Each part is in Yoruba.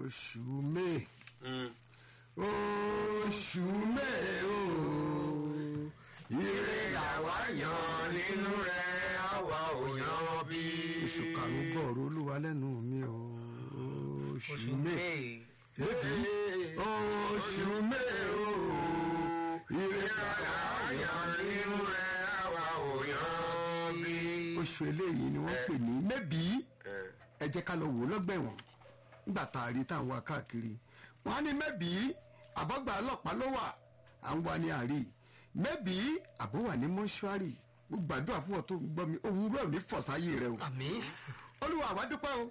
oṣù may Mm. oṣù may o ire làwa yan nínú rẹ àwa ò yan bí. oṣù karùn-ún gbọ́ọ̀rọ̀ olúwa lẹ́nu mi o oṣù may oṣù may o ire làwa yan nínú rẹ àwa ò yan bí. oṣù eléyìí ni wọ́n pè ní mẹ́bí Eh. ẹ jẹ́ ká lọ wò ó lọ́gbẹ̀wọ̀n nígbà tá a rí tá à ń wá káàkiri wọ́n á ní mẹ́bí àbọ̀gbà ọlọ́pàá ló wà à ń wá ní àárí mẹ́bí àbó wà ní mọ́ṣúárì mo gbàdúrà fún ọ tó ń gbọ́ mi òun rẹ̀ ò ní fọ̀sáyé rẹ o àmín olúwa àwa dúpẹ́ o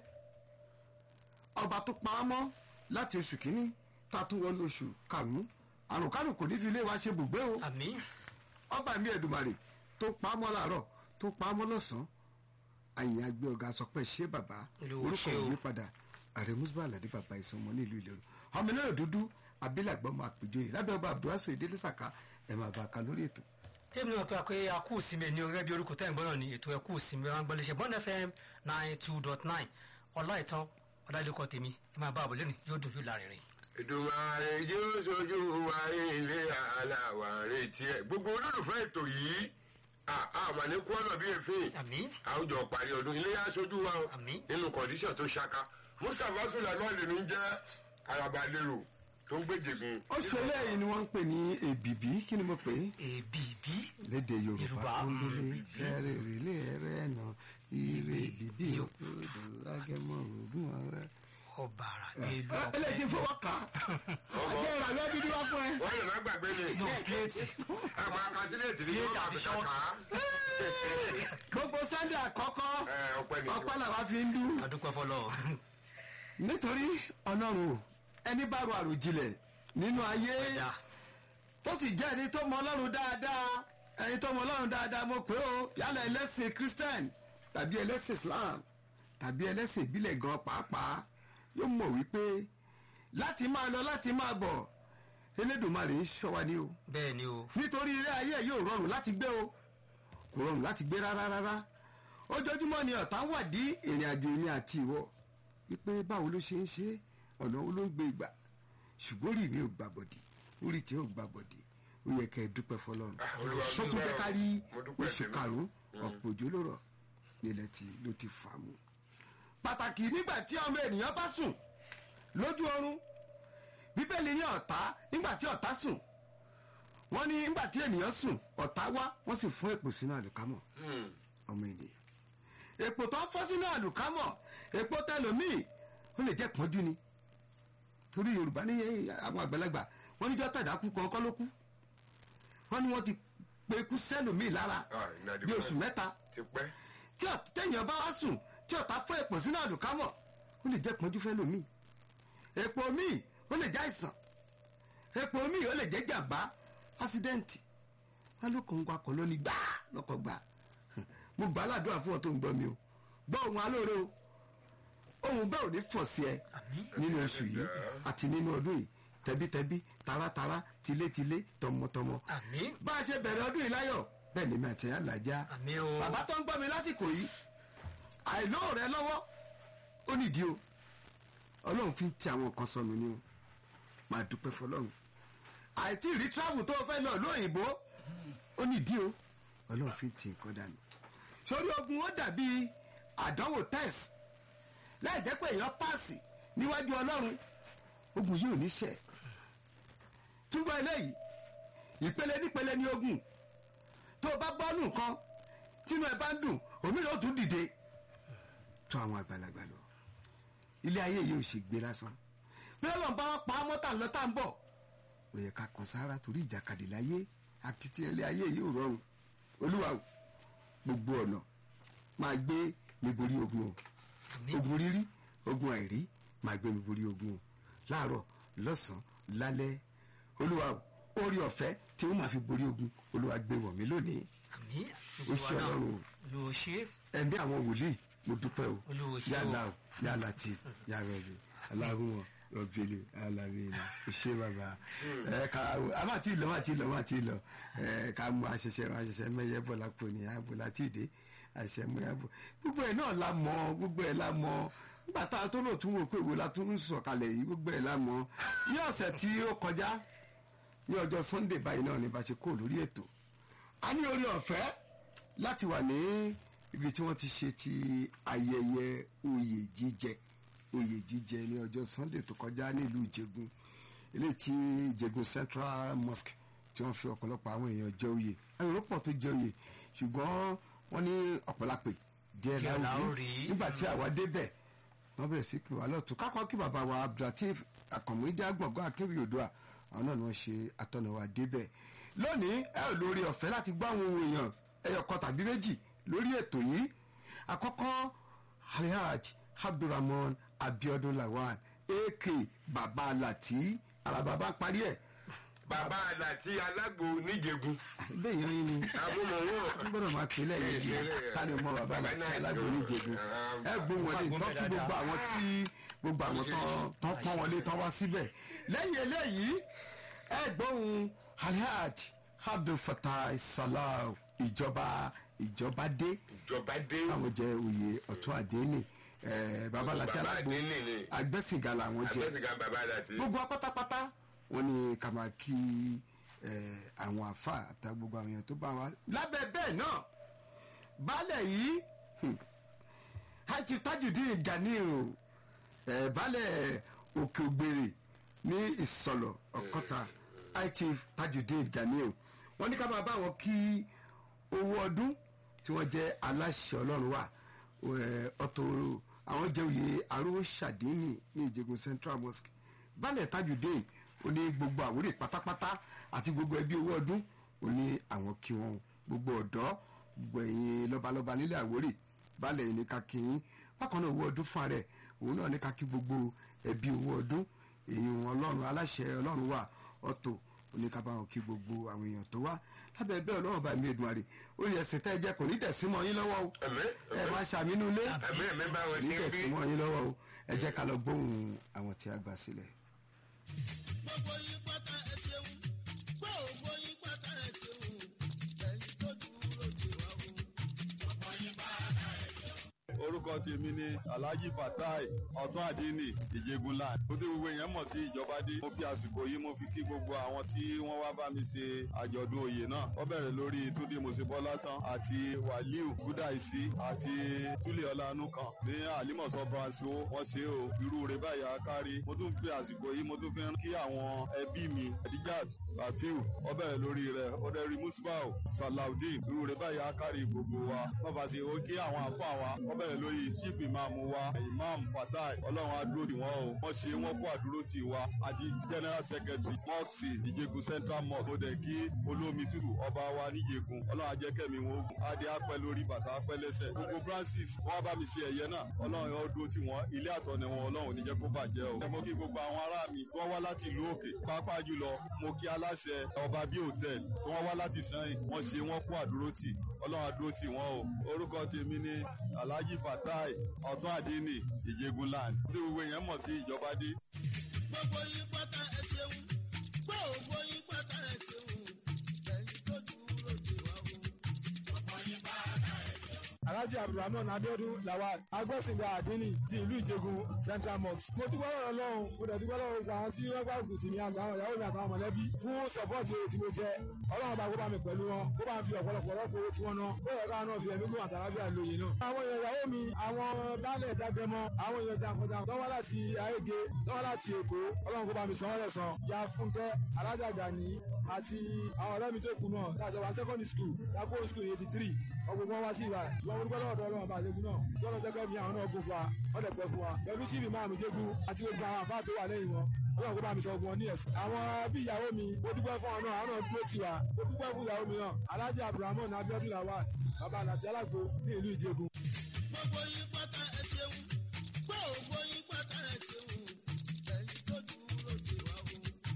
ọba tó pa á mọ́ láti oṣù kínní tá a tún wọnú oṣù karùn-ún àrùn kárùn kò ní fi ilé wa ṣe bùgbé o àmín ọba mi ẹ̀dùmarè tó pa á mọ́ láàárọ̀ tó pa á mọ́ lọ́sàn-án àyìn àgbẹ̀ ọ̀gá sọ pé ṣé bàbá Olúwa orúkọ ṣé o. yìí padà ààrẹ musba aládé bàbá ìsọmọ ní ìlú ìlérò ọmọ náà dúdú abilagbọn máa péjọ yìí lábẹ́ ọba abdulhasu ìdílé sàká ẹ̀ máa bá a ka lórí ètò. tèmi náà pé a pé a kú ìsinmi ní orí ẹbí orúkọ tẹ́yìn gbọ́dọ̀ ní ètò ẹ̀kú ìsinmi wọn gbọ́dọ̀ ṣe bond fm nine two dot nine ọlá ìtàn ọ̀dàlẹ́kọ̀ tèmi ẹ máa bá àbọ̀ lẹ́nu yóò dùn yóò lárinrin. Èdùmàrè yóò sojú wa ilé aláwa retí ẹ gbogbo olólùfẹ́ ètò yìí àmà ní kúọ́nà bíi èéfín àmín àwùjọ parí ọdún ilé yá sojú wa o Àmín. nínú kọ̀díṣàn tó ṣaka Mustapha Sulaiman lèmi ń jẹ́ arabalérò tó ń gbèjègùn. oṣù eléyìí ni wọ́n ń pè ní èbìbí kí ni mo pè é èbí bí lédè yorùbá Yorùbá. kúndélé sẹ́rẹ̀ rèlé ẹ̀rẹ́ ẹ̀nà ire bìbí òkúdù lágẹ̀mọ́ ògùn ọ̀rẹ́. ọ̀bàrà èlò eléyìí ti fọwọ́ kà á ọjọ́ ìrànlọ́ bíbí wá fún ẹ. wọ́n lè má gbàgbé ni no síléètì àgbà kàtílẹ̀tì ni Síléètì wọ́n máa àti fi ṣọ́ọ̀kì. kàkà. gbogbo sunday àkọ́kọ́ ẹ ọpẹ́ ni ọpẹ́ làwa fi ń dú. adúpẹ́ fọlọ́ nítorí ọlọ́run o, ẹni bá ro àròjinlẹ̀ nínú ayé ẹ̀dá tó sì jẹ́ ẹni tó mọ ọlọ́run dáadáa ẹni tó mọ ọlọ́run dáadáa mo pé o yálà ẹlẹ́sìn christian tàbí ẹlẹ́sìn islam tàbí ẹlẹ́sìn ìbílẹ̀ gan pàápàá yóò mọ̀ wípé láti máa lọ láti máa bọ̀ elédùnmarè ń ṣọ́ wa ní o bẹ́ẹ̀ ni o nítorí ilé ayé yóò rọrùn láti gbé o kò rọrùn láti gbé rárá rárá ojoojúmọ́ ni ọ̀tá ń wàdí ìrìn àjò èmi àti ìwọ wípé báwo ló ṣe ń ṣe ọ̀nà wo ló ń gbé ìgbà ṣùgbọ́n rí mi ò gbà bọ̀dì orí tí ò gbà bọ̀dì ó yẹ kẹ́ ẹ dúpẹ́ fọlọ́run Olúwa tó tún dúpẹ́ fẹ́ o. ká rí Mo dúpẹ́ oṣù tèmi. karùn-ún ọ̀pọ̀ òjò ló rọ̀ nílẹ̀ tí ló ti fà mú pàtàkì nígbà tí ọmọ ènìyàn bá sùn lójú oorun bíbélì ní ọ̀tá nígbà tí ọ̀tá sùn wọ́n ní nígbà tí ènìyàn sùn ọ̀tá wá wọ́n sì fún èpò sínú àlùkámọ̀ Hmm. ọmọ ènìyàn èpò tó fọ́ sínú àlùkámọ̀ èpò tẹlòmíì ó lè jẹ́ pọ́njú ni torí yorùbá ní àwọn àgbàlagbà wọ́n níjọ́ tàdákù kọ̀ọ̀kan ló kú wọ́n ní wọ́n ti pe ikú sẹ́lòmíì lára Ah, ìnàdí bí pẹ́. oṣù mẹ́ta ti pẹ́ tí ọ̀- téèyàn bá wá sùn tí ọ̀tá fọ́ èpò sínú àlùkámọ̀ ó lè jẹ́ pọ́njú fẹ́ lòmíì èpò míì ó lè jẹ́ àìsàn èpò míì ó lè jẹ́ jàmbá ásídẹ́ǹtì wọn ló kàn ń wakọ̀ lónìí gbáà lọ́kọ̀ gbà mo gbà á ládùúrà fún ọ tó ń gbọ́ mi o gbọ́ ohun alóore o ohun bẹ́ẹ̀ ò ní fọ̀ sí ẹ nínú oṣù yìí àti nínú ọdún yìí tẹbítẹbí taratara tilétilé tọmọtọmọ àmín bá a ṣe bẹ̀rẹ̀ ọdún yìí láyọ̀ bẹ́ẹ̀ ni mi àti ẹ̀ làjá àmín o bàbá tó ń gbọ́ mi lásìkò yìí àìló rẹ lọ́wọ́ ó nídìí o ọlọ́run fi ń ti àwọn kan sọnù ni o máa dúpẹ́ fọlọ́run àìtí rí travel tó fẹ́ lọ lóyìnbó ó nídìí o ọlọ́run fi ń ti nǹkan dànù sórí ogun ó dàbí àdánwò test láì jẹ́ pé èèyàn páàsì níwájú ọlọ́run ogun yìí ò ní ṣẹ túbọ̀ eléyìí ìpele nípele ní ogun tó o bá gbọ́ nǹkan tínú ẹ bá ń dùn òmíràn ó tún dìde tó àwọn àgbàlagbà lọ ilé ayé yìí ò ṣe gbé lásán bí ọlọ́run bá wọn pa á mọ́tà lọ tá à ń bọ̀ ó yẹ ká kan sára torí ìjàkadì láyé akitiyan ilé ayé yìí ò rọrùn olúwa o gbogbo ọ̀nà máa gbé mi borí ogun o àmín ogun rírí ogun àìrí máa gbé mi borí ogun o láàárọ̀ lọ́sàn-án lálẹ́ olúwa o orí ọ̀fẹ́ tí wọ́n máa fi borí ogun olúwa gbé wọ̀ mí lónìí àmín ó ṣe ọlọ́run o ló ṣe ẹ̀mí àwọn wòlíì mo dúpẹ́ o Olúwa ṣe o. yálà o yálà tí yàrá rẹ aláhùn rọbìlì alámìnà ṣé bàbá ẹ ká a máa ti lọ máa ti lọ máa ti lọ ẹ ká mú àṣẹṣẹ àṣẹṣẹ mẹyẹ bọ lápò ní àbò láti ìdè àṣẹ mú àbò gbogbo ẹ náà la mọ gbogbo ẹ la mọ nígbà tá a tó lò tún wò pé ìwé la tún ń sọ̀kalẹ̀ yìí gbogbo ẹ̀ lámọ́ ní ọ̀sẹ̀ tí ó kọjá ní ọjọ́ sunday báyìí náà ni bá ṣe kó lórí ètò a ní orí ọ̀fẹ́ láti wà ní ibi tí wọ́n ti ṣe ti ayẹyẹ oyè jíjẹ oyè jíjẹ ní ọjọ́ sunday tó kọjá nílùú ìjẹ̀gùn ilé tí ìjẹ̀gùn central mosque tí wọ́n fi ọ̀pọ̀lọpọ̀ àwọn èèyàn jẹ oyè àwọn èrò pọ̀ tó jẹ oyè ṣùgbọ́n wọ́n ní ọ̀pọ̀lápè díẹ̀ Díẹ̀ la ó láwùjọ rí. nígbà tí àwa débẹ̀ wọ́n bẹ̀rẹ̀ sí pé wà lọ́tún kákọ́ kí bàbá wa abdulateef akọ̀mọdé agbọ̀ngàn akéwì odua àwọn náà ni wọ́n ṣe atọ́nà wa débẹ̀ lónìí ẹ ò lórí ọ̀fẹ́ láti gbọ́ àwọn ohun èèyàn ẹyọ kan tàbí méjì lórí ètò yìí àkọ́kọ́ alhaj abdulrahman abiodun lawan ak baba lati alababa parí ẹ̀ bàbá àlàtí alágbo níjẹ̀gùn bẹ́ẹ̀ yan yín ni àmúmọ̀wọ́ n gbọ́dọ̀ máa pè lẹ́yìn yìí ká ní mọ bàbá Bàbá láti náà alágbóni jẹ̀gùn ẹ gbóhùn wọlé tọ́kí gbogbo àwọn tí gbogbo àwọn tán tán pọ́n wọlé tán wá síbẹ̀ lẹ́yìn eléyìí ẹ gbóhùn alhaj abdul fatah salah ìjọba ìjọba dé ìjọba dé àwọn jẹ oyè ọ̀tún àdéhìnì bàbá láti Bàbá alágbó àdéhìnì ni. agbẹ́sìngà làwọn jẹ abẹ́sìká bàbá àlàtí gbogbo wa pátápátá wọn ni ká máa kí eh, àwọn àfa àtà gbogbo àwọn èèyàn tó bá wa lábẹ́ bẹ́ẹ̀ náà baálẹ̀ yìí hmm, hajj tajudeen ganiu eh, baálẹ̀ òkè ògbèrè ní ìsọ̀lọ̀ ọ̀kọ́ta hajj tajudeen ganiu wọ́n ní ká máa bá wọn kí owó ọdún tí wọ́n jẹ́ aláṣẹ ọlọ́run wà eh, ọ̀tọ̀ àwọn jẹ́ òye arúgbó ṣàdínì ní ìjẹ̀gùn central mosque baálẹ̀ tajudeen ó ní gbogbo àwórè pátápátá àti gbogbo ẹbí owó ọdún ó ní àwọn kí wọn gbogbo ọ̀dọ́ gbogbo ẹ̀yin lọ́balọ́ba nílẹ̀ àwórè baálẹ̀ yìí ní ká kí yín bákan náà owó ọdún fún ààrẹ òun náà ní ká kí gbogbo ẹbí owó ọdún èyí wọn ọlọ́run aláṣẹ ọlọ́run wà ọ̀tọ̀ ó ní ká bá wọn kí gbogbo àwọn èèyàn tó wá lábẹ́ ẹgbẹ́ ọlọ́run bá mi Èdùmàrè ó yẹ ẹ̀sìn tẹ́ ẹ jẹ́ kò ní dẹ̀ símọ́ yín lọ́wọ́ o ẹ̀mẹ́ ẹ máa ṣàmínú ilé ẹ̀mẹ́ ẹ̀mẹ́ bá wọn ní ṣe ń dẹ̀ bí símọ́ yín lọ́wọ́ o ẹ jẹ́ ká lọ gbóhùn àwọn tí a gbà sílẹ̀. gbogbo yín pátá ẹ ṣeun gbogbo yín pátá ẹ ṣeun ẹ̀yin tó dúró dè wá o. orúkọ tèmi ni alhaji fatai ọtún àdínì ìjẹgunlá mo tí gbogbo èèyàn mọ̀ sí ìjọbadé mo fi àsìkò yìí mo fi kí gbogbo àwọn tí wọ́n wá bá mi ṣe àjọ̀dún oyè náà wọ́n bẹ̀rẹ̀ lórí túndé mosebọ́látán àti wàlíù gúdàìsí àti túlẹ̀ ọlánúkan ní àlímọ̀sọ́ branco wọ́n ṣe o irú rẹ̀ báyìí akárí mo tún fi àsìkò yìí mo tún fi ń kí àwọn ẹbí mi adijat rafiu wọ́n bẹ̀rẹ̀ lórí rẹ̀ ọ̀dẹ̀rì musbau salaudeen irú rẹ̀ báyìí akárí gbogbo wa wọ́n bá ṣe ó kí àwọn àfọ àwa wọ́n bẹ̀rẹ̀ lórí chief imam wa imam fatai ọlọ́run adúró tì wọ́n o wọ́n ṣe wọ́n kó àdúró tì wa àti general secretary mọ́ọ̀sì ìjẹ̀gùn central mosque mo dẹ̀ kí olómi tútù ọba wa níjẹ̀gùn ọlọ́run ajẹ́kẹ̀mí wọn ogun adé apẹ́ lórí bàtà apẹ́ lẹ́sẹ̀ gbogbo francis wọ́n bá mi ṣe ẹ̀yẹ náà ọlọ́run yóò dúró tì wọ́n ilé àtọ̀nà wọn ọlọ́run ò ní jẹ́ kó bàjẹ́ o. ẹ mo kí gbogbo àwọn ará mi tí wọ́n wá láti ìlú òkè pàápàá jùlọ mo kí aláṣẹ ọba bíi hòtẹ́ẹ̀lì tí wọ́n wá láti sanyìn wọ́n ṣe wọ́n kó àdúró tì ọlọ́run àdúró tì wọ́n o. orúkọ tèmi ni alhaji fatai ọ̀tún àdínì ìjẹgunland tí gbogbo èèyàn mọ̀ sí ìjọba dé. gbogbo yín pátá ẹ ṣeun gbogbo yín pátá ẹ ṣeun ẹ̀yin tó dúró dè wá o. alhaji abdulrahman abiodun lawal agbẹ́sìnga àdínì ti ìlú ìjẹgun central mosque. mo dúpẹ́ lọ́wọ́ lọ́hùn mo dẹ̀ dúpẹ́ lọ́wọ́ gbogbo àwọn tí wọ́n gbà gùn tì mí àtàwọn ìyàwó mi àtàwọn mọ̀lẹ́bí fún sọ́pọ́ọ̀tì èrè tí mo jẹ ọlọ́run bá kó bá mi pẹ̀lú wọn kó bá ń fi ọ̀pọ̀lọpọ̀ rọ́pò owó tí wọ́n ná ó yẹ káwọn náà fi ẹ̀mí gún àtàlábíà lóye náà. àwọn èèyàn ìyàwó mi àwọn baálẹ̀ dágbẹ́mọ àwọn èèyàn jàǹkànjàǹkàn tó wá láti ayége tó wá láti èkó ọlọ́run kó bá mi san wọ́n lẹ́san ya fúnkẹ́ alájàgbà ní àti àwọn ọ̀rẹ́ mi tó kù náà lájọba secondary school lápò school eighty three ọgbọ̀n wọn wá sí ìbá ṣùgbọ́n mo dúpẹ́ lọ́wọ́ ọlọ́run bá ṣẹ́gun náà lọ́nà jẹ́kẹ́ mi àwọn náà gún fún wa wọ́n dẹ̀ pẹ́ fún wa pẹ̀lú síbi máa mi jẹ́gun àti gbogbo àwọn àfáà tó wà lẹ́yìn wọn ọlọ́run kó bá mi sọ ogun wọn ní ẹ̀fọ́. àwọn bí ìyàwó mi mo dúpẹ́ fún ọ náà àwọn náà dúró tì wá mo dúpẹ́ fún ìyàwó mi náà alhaji abdulrahman abiodun lawal baba alati alágbo ní ìlú ìjẹgun. gbogbo yín pátá ẹ ṣeun gbogbo yín pátá ẹ ṣeun ẹ̀yin tó dúró dè wá o.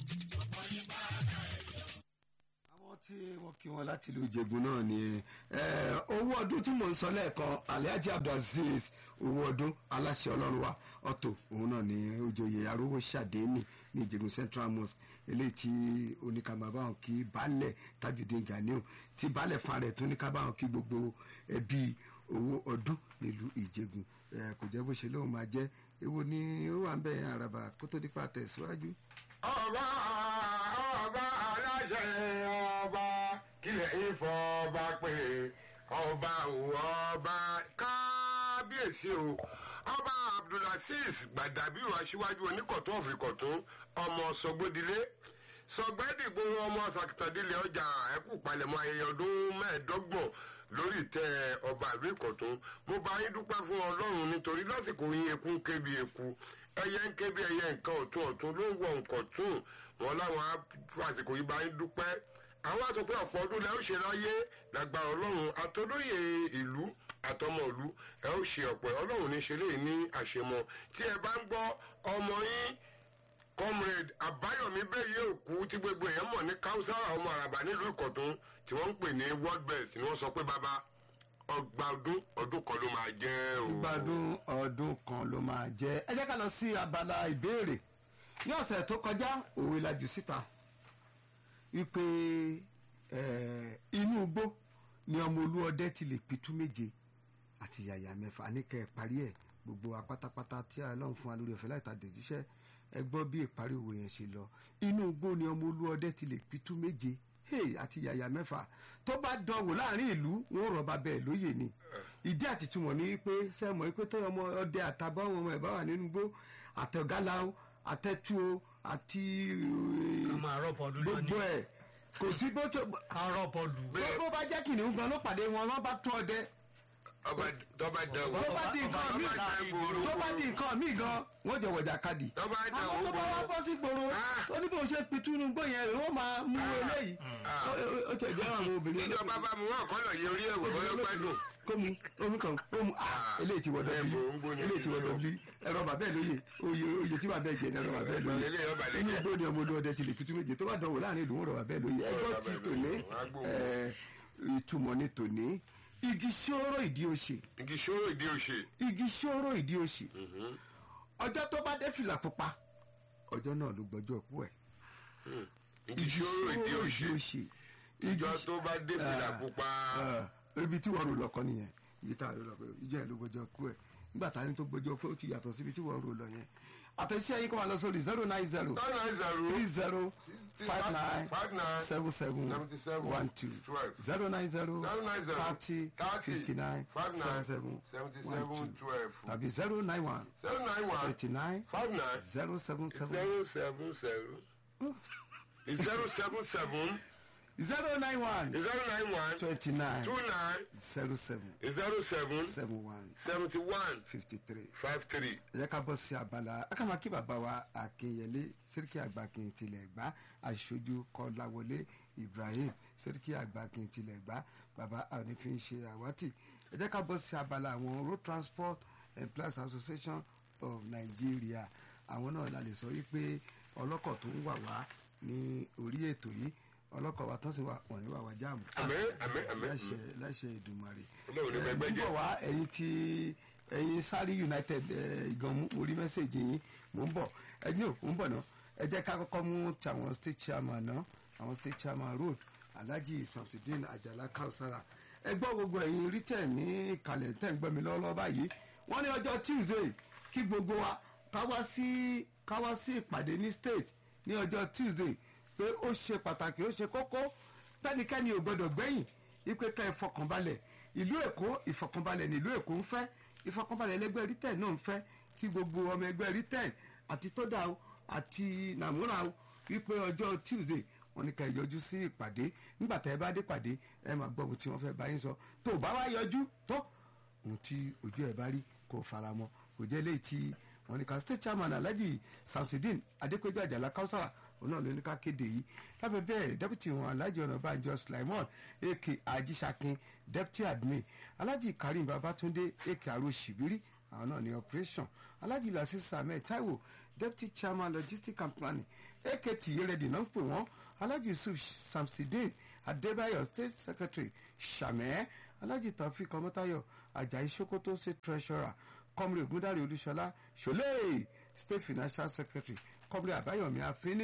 àwọn tí wọ́n kí wọn láti ìlú ìjẹ̀bú náà ni eh, owó ọdún tí mò ń sọ lẹ́ẹ̀kan alhaji abdulaziz owó ọdún aláṣẹ ọlọ́run wa ọ̀tọ̀ òun náà ni ojoyè arówó ṣàdénì ní ìjẹ̀bú central mosque eléyìí tí oníkàbàbáwọn kí baálẹ̀ tajudeen ganiu tí baálẹ̀ fan rẹ̀ tó oníkàbàwọn kí gbogbo ẹbí owó ọdún nílùú ìjẹgun ẹ kò jẹ́ bó ṣe lóun máa jẹ́ èwo ni ó wà ń bẹ̀ àràbà kó tó dípa tẹ̀síwájú. ọba ọba aláṣẹ ọba kílẹ̀ ìfọba pé ọba òwò ọba kábíyèsí o ọba abdulaziz gbàdàbíò aṣíwájú oníkọ̀tún òfìkọ̀tún ọmọ sọgbódilé sọgbẹ́dìgbò ọmọ sàkìtàdílé ọjà ẹkú palẹ̀mọ́ ayẹyẹ ọdún mẹ́ẹ̀ẹ́dọ́gbọ̀n lórí ìtẹ́ ọba ìlú ìkọ̀tún mo bá yín dúpẹ́ fún ọlọ́run nítorí lásìkò yín eku ń ké bí eku ẹyẹ ń ké bí ẹyẹ nǹkan ọ̀tún ọ̀tún ló ń wọ nǹkan tún wọn láwọn á fún àsìkò yìí bá yín dúpẹ́ àwọn àsọ pé ọ̀pọ̀ ọdún lẹ ó ṣe láyé lágbára ọlọ́run àtọ́lóyè ìlú àtọmọ ìlú ẹ ó ṣe ọ̀pọ̀ ọlọ́run ní ṣe léyìí ní àṣemọ tí ẹ bá ń gbọ́ ọmọ yín comrade àbáyọ̀mí bẹ́ẹ̀ yóò kú tí gbogbo èèyàn mọ̀ ní káúsára ọmọ àràbà nílùú ìkọ̀tún tí wọ́n ń pè ní world best ni wọ́n sọ pé bàbá ọgbà ọdún ọdún kan ló máa jẹ́ o. gbádùn ọdún kan ló máa jẹ́ ẹ jẹ́ ká lọ sí abala ìbéèrè ní ọ̀sẹ̀ tó kọjá òwe la jù síta wípé eh, inú igbó ni ọmọ olúọdẹ ti lè pitú méje àti yàyà mẹ́fà níkẹ́ ẹ̀ parí ẹ̀ gbogbo wa pátápátá tí ọlọ́run fún wa lórí ọ̀fẹ́ láìta dèjíṣẹ́ ẹ gbọ́ bí ìparí òwe yẹn ṣe lọ inú igbó ni ọmọ olúọdẹ ti lè pitú méje hey, àti yàyà mẹ́fà tó bá dánwò láàrin ìlú wọn rọba bẹ́ẹ̀ lóye ni ìdí àtìtúmọ̀ ní pé sẹ́mọ̀ pé tó ọmọ ọdẹ àtàbọ̀ ọmọ ẹ̀ bá wà nínú igbó àtẹ̀gálá o àtẹ̀tù o àti ká máa rọ́ bọ́ọ̀lù gbogbo lónìí ẹ̀ kò sí bó tó ká rọ́ bọ́ọ̀lù. bó- bó bá jẹ́ kìnìún gan ló pàdé wọn wọ́n bá tó ọdẹ ọba tọba dẹwò tó bá di nǹkan ọba- míì ọba ta ìgboro. tó bá di nǹkan míì gan wọ́n jọ wọ̀jà kadì tó bá dẹwò àwọn tó bá wá bọ́ sí gbòòrò Ah. ó ní bó ṣe pitú inú gbó yẹn rè wọ́n máa mú eléyìí Ó- ó- ó tẹ̀ jẹ́ àwọn obìnrin ìjọba bá mu wọn kọlọ yẹ orí ẹwọ wọn ló pẹ dùn. kó mu omi kan ó mu ah eléyìí ti wọ ẹ w bò ń gbóni eléyìí ti wọ nínú. w ẹ̀rọ bàbá ẹ̀ lóye oye oye tí bàbá ẹ̀ jẹ ní ẹ̀rọ bàbá ẹ̀ lóye Eléyìí ọba lè inú jẹ. igbó ni ọmọ olóòdẹ ti lè pitú méje tó bá dánwò láàrin ìlú wọn rọ bàbá ẹ̀ lóye ẹgbọ́n ti tòní ẹ̀, ìtumọ̀ ni tòní igi ṣòro ìdí òṣè igi ṣòro ìdí òṣè. igi ṣòro ìdí òṣì ọjọ́ tó bá dé fìlà pupa ọjọ́ náà ló gbọ́jọ́ kú ẹ̀ igi ṣòro ìdí òṣè. ìjọ tó bá dé fìlà pupa. Ah, ibi tí wọ́n rò lọ́kọ́ nìyẹn ibi tá a rò lọ́kọ́ ìjọ ẹ̀ ló gbọ́jọ́ kú ẹ̀ nígbà tá a ní tó gbọ́jọ́ kú ó ti yàtọ̀ síbi tí wọ́n rò lọ yẹn àtẹ̀sí ẹ̀yin kọ́ máa lọ sórí zero nine zero nine nine zero three zero five nine five nine seven seven seventy seven one two twelve zero nine zero zero nine zero thirty thirty fifty nine five nine seven seventy seven one seven two twelve tàbí zero nine one zero nine one thirty nine five nine zero seven seven zero seven seven zero seven seven zero nine one zero nine one twenty nine two nine zero seven zero seven seven one seventy one fifty three. five three. ẹ jẹ́ ká bọ́ sí abala akámakí bàbá wa akínyẹlé sẹ́ríkì àgbàkin tilẹ̀ gbá aṣojú kọ́láwọlé ibrahim sẹ́ríkì àgbàkin tilẹ̀ gbá bàbá ànífín ṣe àwátì ẹ jẹ́ ká bọ́ sí abala àwọn road transport employees association of nigeria àwọn náà la lè sọ wípé ọlọ́kọ̀ tó ń wà wá ní orí ètò yìí ọlọ́kọ̀ wa tán sì wà wọ́n ní wà wá jáàmù àmín àmín àmín. láṣẹ láṣẹ ìdùmarè Ọlọ́run ní ẹ gbẹgbẹ́ jẹ́. bíbọ̀ wá ẹ̀yin tí ẹ̀yin sáré united ẹ̀, ìgan mú- mo rí mẹ́sẹ̀gì yín mò ń bọ̀ ẹ̀yin ò ń bọ̀ náà ẹ jẹ́ ká kọ́kọ́ mú ti àwọn state chairman náà àwọn state chairman road alhaji samsudeen ajala kausara ẹ gbọ́ gbogbo ẹ̀yin rítẹ̀ ní ìkàlẹ̀ tẹ̀ ń gbọ́ mi lọ́wọ́lọ́wọ́ báyìí wọ́n ní ọjọ́ tuesday kí gbogbo wa ká wá sí ká wá sí ìpàdé ní state ní ọjọ́ tuesday pé ó ṣe pàtàkì ó ṣe kókó tẹ́nikẹ́ni ò gbọ́dọ̀ gbẹ̀yìn ipe ká ìfọkànbalẹ̀ ìlú èkó ìfọkànbalẹ̀ ní ìlú èkó ń fẹ́ ìfọkànbalẹ̀ ẹlẹgbẹ́ rítẹ̀ náà ń fẹ́ kí gbogbo ọmọ ẹgbẹ́ rítẹ̀ àti tódà o àti nàmúra o wípé ọjọ́ tuesday wọn ní ká ẹ yọjú sí ìpàdé nígbà tá ẹ bá dé pàdé ẹ máa gbọ́ ohun tí wọ́n fẹ́ bá yín sọ tó o bá wá yọjú tó ohun tí ojú ẹ bá rí kó o fara mọ́ kò jẹ́ léyìí tí wọ́n ní ká state chairman alhaji samsudeen adépéjú àjàlá kausara òun náà ló ní ká kéde yìí lábẹ́ bẹ́ẹ̀ deputy wọn alhaji ọ̀nàbànjọ sulaimon ak ajísàkin deputy admin alhaji karim babatunde ak aro shibiri àwọn náà ní operation alhaji lasisa ahmed taiwo deputy chairman logistics and planning ak tiyeredi náà ń pè wọ́n alhaji yusuf samsudeen adébáyọ̀ state secretary sàmẹ́ alhaji taofik ọmọtayọ ajayi sokoto state treasurer kọmri ogundari olúṣọlá ṣọlẹ state financial secretary kọmri àbáyọmí àfínní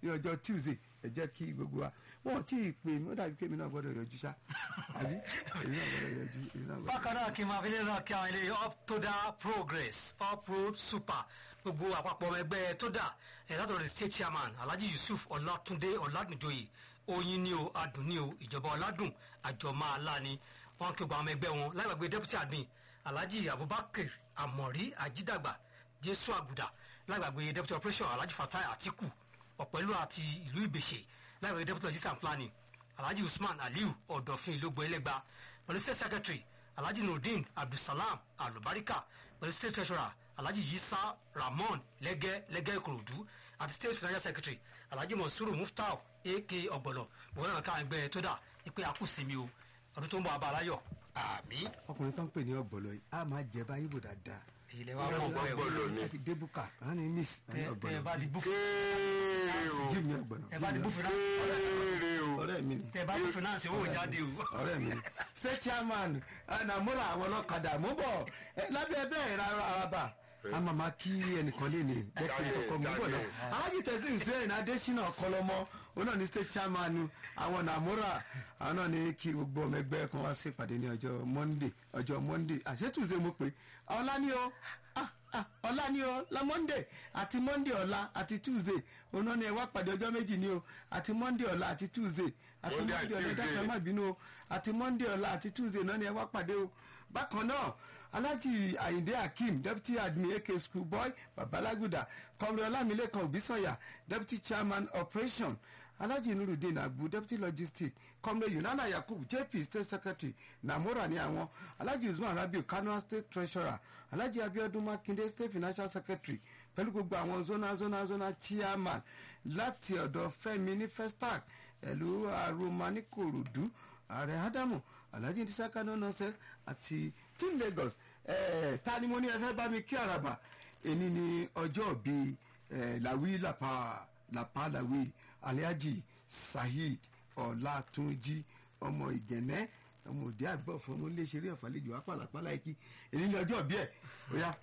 ní ọjọ́ tuesday ẹ jẹ́ kí gbogbo wa wọn ò tí ì pè mí ó dàbí kémi náà gbọ́dọ̀ yọjú ṣá àbí èmi náà gbọ́dọ̀ yọjú èmi náà gbọ́dọ̀. bákan náà kí n máa fi lè náà kí àwọn ilé up to da progress up road super gbogbo àpapọ̀ ọmọ ẹgbẹ́ tó dà ẹ̀ látọ̀ rẹ̀ state chairman alhaji yusuf ọlátúndé ọ̀làdùnjoyè oyin ni o adùn ni o ìjọba ọ̀làdùn àjọmọ́ àlá ni wọ́n kí gbogbo àwọn ọmọ ẹgbẹ́ wọn láìpẹ́ deputy admin alhaji abubakar amori ajidagba jésù àgùdà láìgbàgbé deputy operation alhaji fatai atiku ọ̀pẹ̀lú àti ìlú ìbèṣe láìpẹ́ deputy logistics and planning alhaji usman aliu ọ̀dọ̀fin ìlógbò ẹlẹ́gba pẹ̀lú state secretary alhaji nurdin abdulsalam alubarika pẹ̀lú state treasurer alhaji yisa ramon lẹ́gẹ́ lẹ́gẹ́ ìkòròdú àti state financial secretary alhaji monsuru muftau ak ọ̀gbọ̀lọ̀ gbogbo náà ká ẹgbẹ́ tó dà ipe akúsìmí o ọdún tó ń bọ̀ abalayọ̀ àmì ọkùnrin tó ń pè ní ọ̀gbọ̀lọ̀ yìí a máa jẹ báyìí bò dáadáa. èyí lè wá mọ̀ bọ́ ẹ̀ Ọ̀gbọ̀lọ̀ ni. láti débùkà wọn ni miss wọn ni tẹ ẹ bá di ọ̀gbọ̀lọ̀ búfù kéèrè o jí mi ọ̀gbọ̀lọ̀ tẹ bá di búfù náà kéèrè o ọ̀rẹ́ mi ni tẹ bá di finance owó jáde o. ọ̀rẹ́ mi ni state chairman anamora àwọn ọlọ́kadà mú bọ̀ ẹ, lábẹ́ bẹ́ẹ̀ rárá araba a máa ma kí ẹnìkan lé ní jẹ́ kí n kọ́kọ́ mú bọ̀ náà alájí tẹ̀sí hussein adésínà kọlọmọ òun náà ní state chairman àwọn namora àwọn náà ní kí gbogbo ọmọ ẹgbẹ́ kan wá sí ìpàdé ní ọjọ́ monday ọjọ́ monday àṣetúnṣe mo pé ọlá ni o ah, ah, ọlá ni o la monday àti monday ọ̀la àti tuesday òun náà ni ẹ wá pàdé ọjọ́ méjì ni o àti monday ọ̀la àti tuesday àti Monday monday and ọ̀la ẹ dákun ẹ Tuesday. má bínú o àti monday ọ̀la àti tuesday náà ni ẹ wá pàdé o bákan náà alhaji ayinde hakeem deputy admin ak school boy babalaguda kọmrẹ ọlámilékan òbísọyà deputy chairman operation alhaji nurudeen agbu deputy logistics kọmrẹ yunana yakub jp state secretary namora ní àwọn alhaji usman rabiu kano state treasurer alhaji abiodun makinde state financial secretary pẹ̀lú gbogbo àwọn zona zona zona chairman láti ọ̀dọ̀ fẹ́mi ní festac ẹ̀lú aroma ní korodu ààrẹ ádámù alhaji ndisaka no nonsense àti team lagos eh, ta ni mo ní ẹ fẹ́ bá mi kí àràbà èní ni ọjọ́ bíi eh, làwí làpá làpá làwí alhaji saheed ọlátúnjì ọmọ ìgẹ̀nẹ́ ọmọ òde àgbọ̀ fún ọmọ iléeṣẹ́ ọ̀fàlejò apàlàpàlà ẹ̀kí èní ni ọjọ́ bíi ẹ̀ ó yá.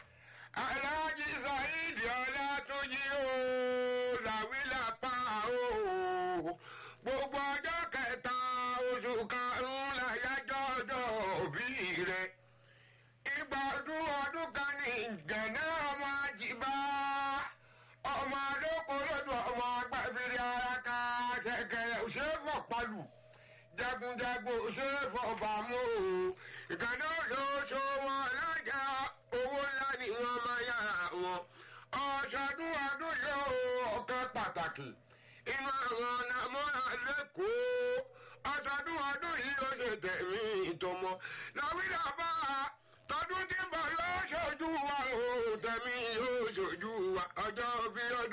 aláàjì saheed ọlátúnjì o làwílà pa o gbogbo ọjọ́ kẹta oṣù karùn-ún láyájọ́ ọjọ́ òbí rẹ̀ ìgbà ọdún ọdún kan ní gẹ̀nẹ́ ọmọ àjìbá ọmọ alóko lọ́dọ̀ ọmọ agbábírí ara ká ṣẹ̀kẹ̀rẹ̀ òṣèfọ̀ palù jagunjagun òṣèfọ̀ bàmú o ìkànnì olóṣò wọn lájà owó ńlá ni wọ́n máa yára wọn ọ̀ṣọ́dún ọdún yóò ọ̀kan pàtàkì inú àwọn nàmúra lẹ́kọ̀ọ́ ọ̀ṣọ́dún ọdún yìí ó ṣe tẹ̀mí ìtọ́mọ làwílà bá a tọdún tí ń bọ̀ yóò ṣojú wa o tẹ̀mí yóò ṣojú wa ọjọ́ bí ọdún.